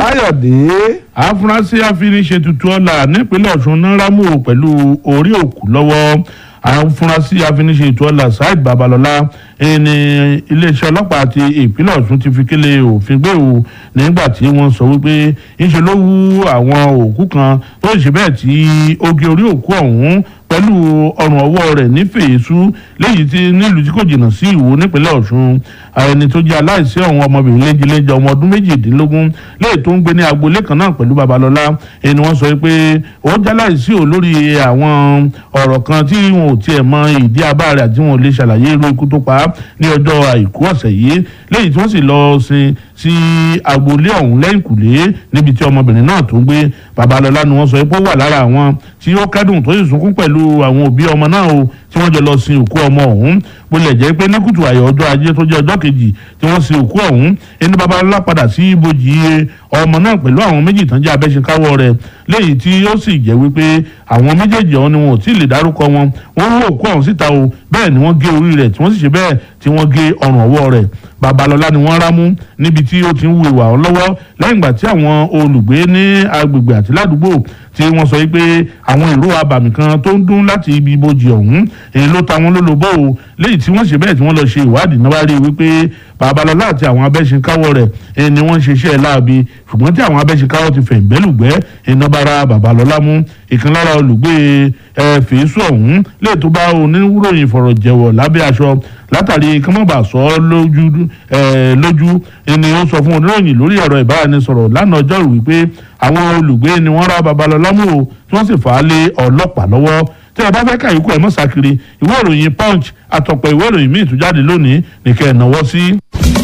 káyọ̀dé. àfúrásì afiniṣètùtù ọ̀la nípínlẹ̀ ọ̀ṣun náíràmù pẹ̀lú orí òkú lọ́wọ́ àfúrásì afiniṣètùtù ọ̀la saheed babalọ́lá ẹni iléeṣẹ́ ọlọ́pàá ti ìpínlẹ̀ ọ̀ṣun ti fi kélé òfin gbé o nígbà tí wọ́n sọ wípé ńṣe ló wú àwọn òkú kan tó ṣe bẹ́ẹ̀ tí ó gé orí òkú ọ̀hún pẹ̀lú ọrùn ọwọ́ rẹ̀ ní fèésù léyìí tí nílùú tí kò jìnnà sí ìwò nípínlẹ̀ ọ̀ṣun ẹni tó jẹ́ aláìsí ọ̀hún ọmọbìnrin léjeléjẹ ọmọ ọdún méjìdínlógún léyìí tó ń gbé ní agboolé kan náà pẹ̀lú babalọ́lá ẹni wọ́n sọ pé ó jẹ́ aláìsí ò lórí àwọn ọ̀rọ̀ kan tí wọn ò tiẹ̀ mọ ìdí abá rẹ̀ àti wọn ò lè ṣàlàyé irú ikú tó pa á ní ọjọ́ àìkú ọ̀sẹ̀ yìí léyìí tí wọ́n sì lọ sin sí agboolé ọ̀hún lẹ́yìnkùlé níbi tí ọmọbìnrin náà tó ń gbé babalọ́lá ni wọ́n sọ pé ó wà lára àwọn tí ó kẹ́dùn tó sì sunkún pẹ̀lú àwọn òbí ọmọ náà o tí wọ́n jọ lọ sin òkú ọmọ ọ̀hún bó lè jẹ́ pé nákùtù àyọ̀ ọjọ́ ajé tó jẹ́ ọjọ́ kejì tí wọ́n sin òkú ọ̀hún ẹni babalọ́lá padà sí ibojì ọmọ náà pẹ̀lú àwọn méjì tán jẹ́ abẹ́ṣekáwọ́ rẹ̀ léyìí tí ó sì jẹ́ wípé àwọn méjèèjì ọ̀hún ni wọn ò tí ì lè dárúkọ wọn wọ́n rú òkú ọ̀hún síta o bẹ́ẹ̀ ni wọ́n gé orí rẹ̀ tí wọ́n sì ṣe bẹ́ẹ̀ tí wọ́n gé ọrùn ọwọ́ rẹ̀ babalọlá ni wọ́n rámú níbi tí ó ti ń wu ìwà ọ̀hún lọ́wọ́ lẹ́yìn ìgbà tí àwọn olùgbé ní agbègbè àti ládùúgbò tí wọ́n sọ pé àwọn ìró abàmì kan tó ń dún láti ibi ibojì ọ̀hún èyí ló ta wọn lólobó o léyìí tí wọ́n ṣe bẹ́ẹ̀ tí wọ́n lọ ṣe ìwádìí náà wá rí i wípé babalọlá àti àwọn abẹ́ṣinkáwọ́ rẹ̀ ẹni ni wọ́n ń ṣiṣẹ́ láabi ṣùgbọ́n tí àwọn abẹ́ṣinkáwọ́ ti fẹ̀yìn bẹ́lùgbẹ́ iná bára babalọlá mú ìkan lára olùgbé ẹ fèésù ọ̀hún lè tó bá oníròyìn fọ̀rọ̀jẹ̀wọ̀ lábẹ́ aṣọ látàrí kọ́mọ́bà sọ ọ́ lójú lójú ni ó sọ fún oníròyìn lórí ẹ̀rọ ìbáraẹnisọ̀rọ̀ lánàá ọjọ́rú wípé àwọn olùgbé ni wọ́n rá babalọlá mú o tí wọ́n sì fà á lé ọlọ́pàá lọ́wọ́ tí ẹ bá fẹ́ kàyíkú ẹ̀ mọ́ sákiri ìwé ìròyìn punch àtọ̀pọ̀ ìwé ìròyìn míì tó jáde lónìí nìkẹ́ ẹ̀ náwó sí.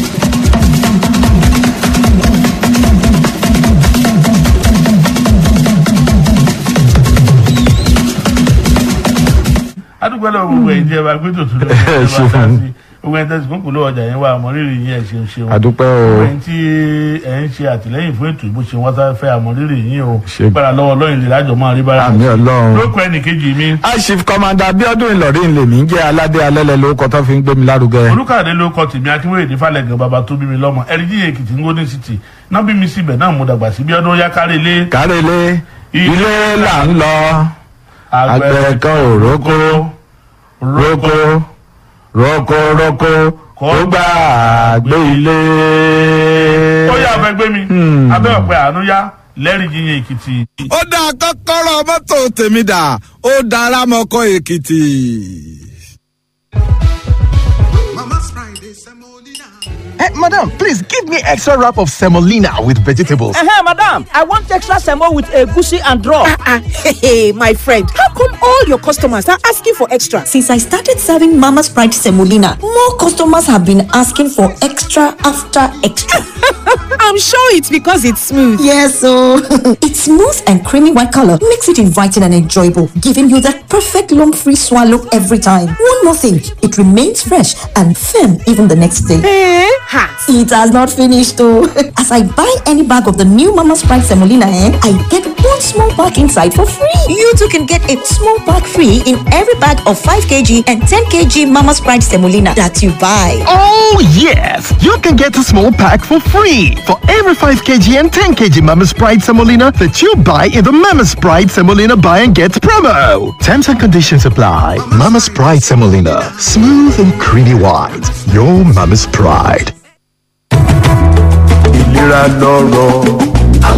adúgbò lọ gbogbo ẹ̀yin tí ẹ bá gbé tòtún lọ ẹ bá dá sí gbogbo ẹ̀yin tẹsí kúnkùn ló ọjà yẹn wà àmọrírì yín ẹ ṣeun ṣeun àdúpẹ́ o gbogbo ẹ̀yin tí ẹ ń ṣe àtìlẹ́yìn fún ètò ìbò ṣe wọn sáré fẹ́ àmọrírì yín o Ṣe- gbára lọ́wọ́ lọyìn lè lájọ máa rí bára àmì ọlọ́run. lóko ẹnìkejì mi aṣif kọmanda abiodun ìlọrin lèmi ń jẹ́ aládé alẹ́lẹ́ lórúkọ tó fi ń gbé mi lárugẹ. olùkàdé ló kọ tèmi akínwéyèdè falẹgàn bàbá tó bí mi lọ́mọ ẹrìndí èkìtì ń gómìnà city náà bí mi síbẹ̀ náà mo dàgbà sí bí ọdún yá kárí ilé kárẹ́lé ilé là ń lọ àgbẹ̀ kan ò rókó rókó rókó rókó kó gbà gbé ilé. ó yà abẹ gbé mi abẹ ọpẹ àánú yá lẹ́rìí yíyan èkìtì. ó dá kọ́kọ́rọ́ mọ́tò tèmi dà ó dára mọ́kọ́ èkìtì. Mama's Friday, semolina. Eh, madam, please give me extra wrap of semolina with vegetables. Uh-huh, madam. I want extra semo with egusi and draw. Ah, hey, hey, my friend, how come all your customers are asking for extra? Since I started serving Mama's Pride Semolina, more customers have been asking for extra after extra. I'm sure it's because it's smooth. yes, so its smooth and creamy white color makes it inviting and enjoyable, giving you that perfect lump-free swallow every time. One more thing, it remains fresh and firm even the next day. Eh? Ha! It has not finished though. As I buy any bag of the new Mama's Pride Semolina, eh, I get one small pack inside for free. You too can get a small pack free in every bag of 5 kg and 10 kg Mama's Pride Semolina that you buy. Oh, yes! You can get a small pack for free for every 5 kg and 10 kg Mama's Pride Semolina that you buy in the Mama's Pride Semolina Buy and Get promo. Terms and conditions apply. Mama's Pride Semolina. Smooth and creamy white. Your Mama's Pride. ìlera lọ́rọ̀.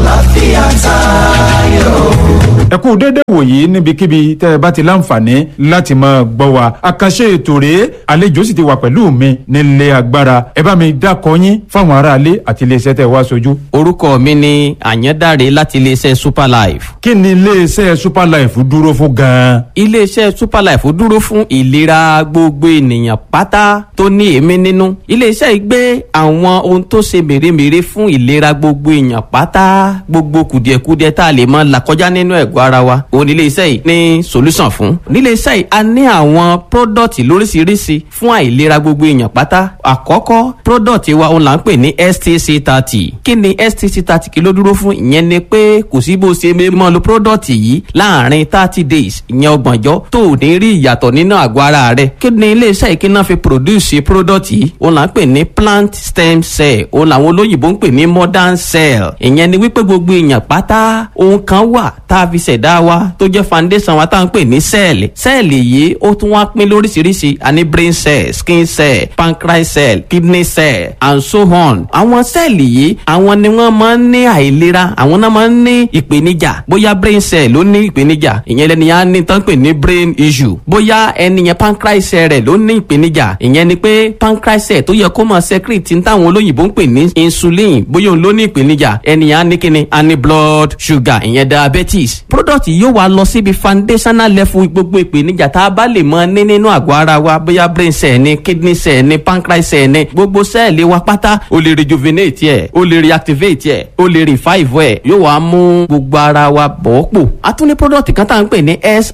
ẹ kú dédé wòyí níbikíbi tẹ́ ẹ bá ti láǹfààní láti máa gbọ́ wa àkànṣe ètò rèé àlejò sì ti wà pẹ̀lú mi nílé agbára ẹ bá mi dákọ yín fáwọn aráalé àti iléeṣẹ́ tẹ́ ẹ wá sojú. orúkọ mi ni àyàndáre láti iléeṣẹ́ superlife. kí ni iléeṣẹ́ superlife dúró fún gan-an. iléeṣẹ́ superlife dúró fún ìlera gbogbo ènìyàn pátá tó ní èémí nínú. iléeṣẹ́ yìí gbé àwọn ohun tó ṣe mèremère fún ìlera gbogbo èèyàn pátá gbogbo kùdìẹ̀kudiẹ tá a lè máa là kọjá nínú ẹ̀gbọ́n àgọ́ ara wa òun nílé iṣẹ́ yìí ní solution fún nílé iṣẹ́ yìí a ní àwọn product lóríṣiríṣi fún àìlera gbogbo èèyàn pátá àkọ́kọ́ product wa òun là ń pè ní stc thirty kí ni stc thirty kí ló dúró fún ìyẹn ni pé kò sí bó ṣe mọ́ lo product yìí láàrin thirty days ìyẹn ọgbọ̀njọ́ tó ò ní rí ìyàtọ̀ nínú àgọ́ ara rẹ̀ kí ni ilé iṣẹ́ yìí kí náà fi produce product yìí òun là ń pè ní plant stem cell òun làwọn olóyìnbó ń pè ní modern cell ìyẹn ni wípé gbogbo èèyàn pátá ohun kan wà tá a fi ṣẹ̀dá wa tó jẹ́ foundation wa tá à ń pè ní sẹ́ẹ̀lì sẹ́ẹ̀lì yìí ó tún wá pín lóríṣiríṣi a ní brain cell skin cell pancreas cell kidney cell and so on àwọn sẹ́ẹ̀lì yìí àwọn ni wọ́n máa ń ní àìlera àwọn náà máa ń ní ìpèníjà bóyá brain cell ló ní ìpèníjà ìyẹn lẹni yẹn á ní tán pè ní brain issue bóyá ẹni yẹn pancreas cell rẹ̀ ló ní ìpèníjà ìyẹn ni pé pancreas cell tó yẹ kó máa secrete ní táwọn olóyìnbó ń pè ní insulin bóyá òun ló ní ìpèníjà ẹni yẹn á ní kíni á ní blood sugar ìyẹn diabetes product yìí yóò wá lọ síbi foundational level gbogbo ìpèníjà tá a bá lè mọ ní nínú àgọ́ ara wa bóyá brain cell ni kidney cell ni pancreas cell ni gbogbo sẹ́ẹ̀lì wa pátá o lè rejuvenate ẹ̀ o lè reactivate ẹ̀ o lè revive ẹ̀ yóò wá mú gbogbo ara wa bọ̀ pò a tún ní product kan tá à ń pè ní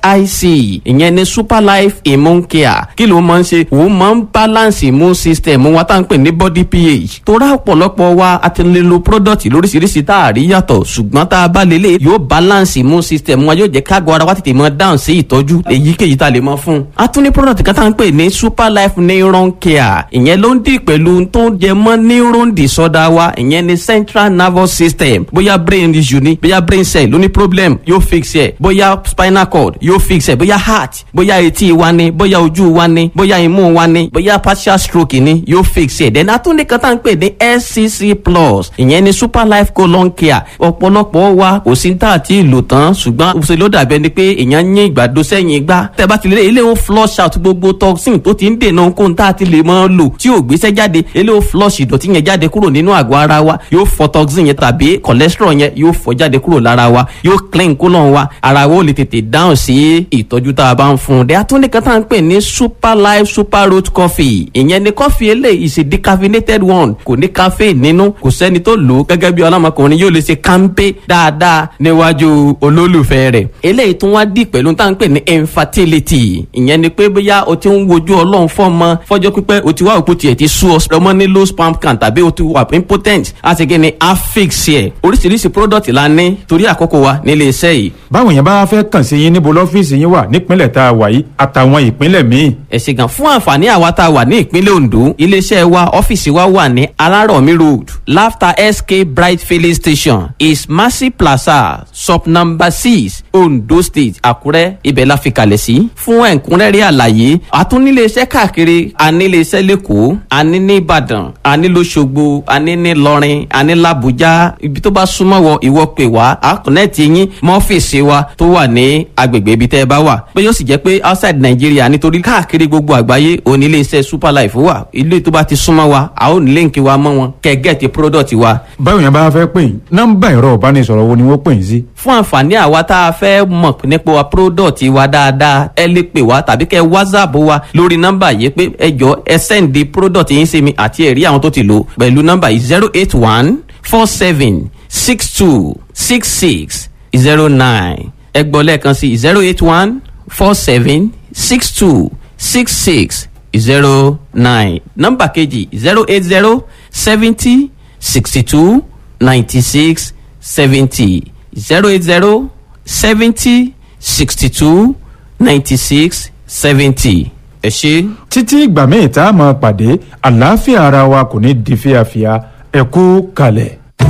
sic ìyẹn ni super life immune care kí ló máa ń ṣe òun máa ń balance immune system wa tá à ń pè ní body ph tó rà ọ̀pọ̀lọpọ̀ wa a ti lè lo product lóríṣiríṣi tá a rí yàtọ̀ ṣùgbọ́n tá a bá lè lè yóò balance immune system wa yóò jẹ́ kágo ara wa tètè mọ down sí ìtọ́jú èyíkéyìí tá a lè mọ fún. a tún ní product kan tá à ń pè ní super life neuron care ìyẹn ló ń dì pẹ̀lú tó ń jẹ mọ́ neuron disorder wa ìyẹn ní central nervous system bóyá brain issue ni bóyá brain cell ló ní problem yóò fix ẹ̀ bóyá spinal cord yóò fix ẹ̀ bóyá heart bóyá etí wa ni bóyá ojú wa ni bóyá imú wa ni bóyá partial stroke ni yóò fix ẹ̀ then a tún ní kan tá à ń pè ní scc plus ìyẹn ní super life colon care ọ̀pọ̀lọpọ̀ wa kò sí tá àti ìlò tán ṣùgbọ́n ṣe ló dàbí ẹni pé èèyàn ń yín ìgbàdo sẹ́yìn gbá tẹ́ bá ti lè ilé ó flush out gbogbo toxin tó ti ń dènà ohunkóhun tá a ti lè mọ́ lò tí ò gbéṣẹ́ jáde ilé ó flush ìdọ̀tí yẹn jáde kúrò nínú àgọ́ ara wa yóò fọ toxin yẹn tàbí cholesterol yẹn yóò fọ jáde kúrò lára wa yóò clean colon wa ara wa ó lè tètè dáhùn sí ìtọ́jú tá a bá ń fún un dẹ́ atúndé kan tá à ń pè ní super life super road coffee ìyẹn ni coffee eléyìí is a decaffeinated one kò ní caffeine nínú kò sẹ́ni tó lò ó gẹ́gẹ́ bí ọlọ́mọkùnrin yóò lè ṣe kánpé dáadáa níwájú olólùfẹ́ rẹ̀ eléyìí tún wá dì pẹ̀lú tá à ń pè ní infertility ìyẹn ni pé bóyá o ti ń wojú ọlọ́run fọ́mọ fọ́jọ́ pípẹ́ o ti wá òkú tiẹ̀ ti sú ọ ọmọ ní low sperm count tàbí o ti wà impotent a ti gé ni affix ẹ̀ oríṣiríṣi product la ní torí àkókò wa nílé iṣẹ́ yìí. báwo yẹn bá fẹ́ kàn sí yín níbo lọ́fíìsì yín wà nípínlẹ̀ tá a wà yìí àtàwọn ìpínlẹ̀ míì. ẹ ṣe gan fún àǹfààní àwa tá a wà ní ìpínlẹ̀ ondo iléeṣẹ́ wa ọ́fíìsì wa wà ní alárọ̀mí road laughter sk bright filling station is mercy plaza sub number six ondo state àkúrẹ́ ibẹ̀ la fi kalẹ̀ sí. fún ẹ̀kúnrẹ́rẹ́ àlàyé àtúniléeṣẹ́ káàkiri aníléeṣẹ́ lẹ́kọ̀ọ́ aní ní ìbàdàn aní lọ́sọ̀gbọ̀ aní ní lọ́rin aní làbújá ibi tó bá súnmọ́ wọ ìwọ pè wá àkùnẹ́ẹ̀tì yín mọ́fíìsì wa tó wà ní agbègbè ibi tẹ́ ẹ bá wà pé yóò sì jẹ́ pé outside Nigeria nítorí káàkiri gbogbo àgbáyé oníléeṣẹ́ super life wà ilé tó bá ti súnmọ́ wa a ó ní líǹkì wa mọ́ wọn kẹ́ gẹ́ẹ̀tì product wa. báwo yẹn bá fẹ́ pè yín nọ́mbà ẹ̀rọ ìbánisọ̀rọ̀ wo ni wọ́n pè yín sí. fún àǹfààní àwa tá a fẹ́ mọ̀ nípa wa product wa dáadáa ẹ lè pè wá tàbí kẹ́ whatsapp wa lórí nọ́mbà yìí pé ẹ jọ ẹ sẹ́ǹdì product yín sí mi àti ẹ̀rí àwọn tó ti lò pẹ̀lú nọ́mbà yìí zero eight one four seven six two six six zero nine ẹ gbọ́ lẹ́ẹ̀kan sí zero eight one four seven six two six six zero nine nọ́mbà kejì zero eight zero seventy sixty two ninety six seventy zero eight zero seventy sixty two ninety six seventy ẹ ṣe. títí ìgbà míì tá a máa pàdé àlàáfíà ara wa kò ní di fíafíà ẹ kú kalẹ̀.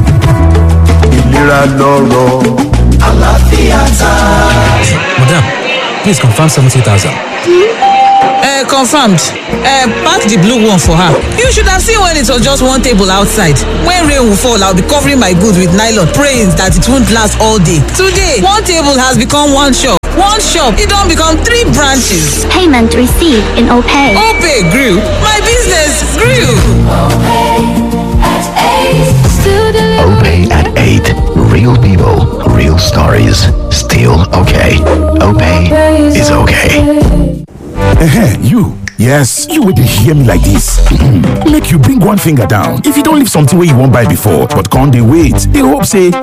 ìlera lọ́rọ̀ àlàáfíà tààrà. Madam, please confirm 70,000. Uh, confirmed. Uh, pack the blue one for her. You should have seen when it was just one table outside. When rain will fall, I'll be covering my goods with nylon, praying that it won't last all day. Today, one table has become one shop. One shop, it don't become three branches. Payment received in OPay. OPay grew. My business grew. OPay at 8. Real people, real stories. Still okay. OPay is okay. Ehe, you. Yes, you would hear me like this. Make you bring one finger down. If you don't leave something where you won't buy before, but can't they wait? They hope say